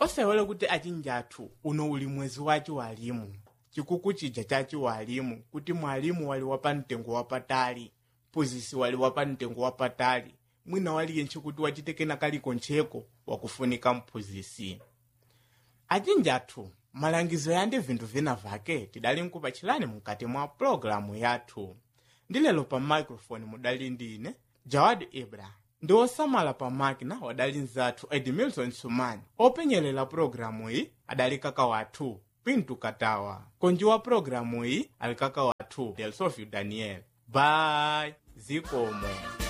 osewele kuti achinji athu uno uli mwezi waci walimu chikuku chija chaci walimu kuti mwalimu wali wapamtengo wapatali mphunzitsi wali wapamtengo wapatali mwina waliyense kuti wachitekena kalikoncheko wakufunika mphunzitsi achinji athu malangizo yandi vinthu vina vake tidali nkupachilani mkati mwa pologalamu yathu ndi lero pa microphone mudali ndi ine jawad ibrahim ndi osamala pa makina wadali nzathu edmilson sumani openyerera pologalamu iyi adali kaka wathu pintu katawa konji wa pologalamu iyi ali kaka wathu delsofio daniel bye zikomo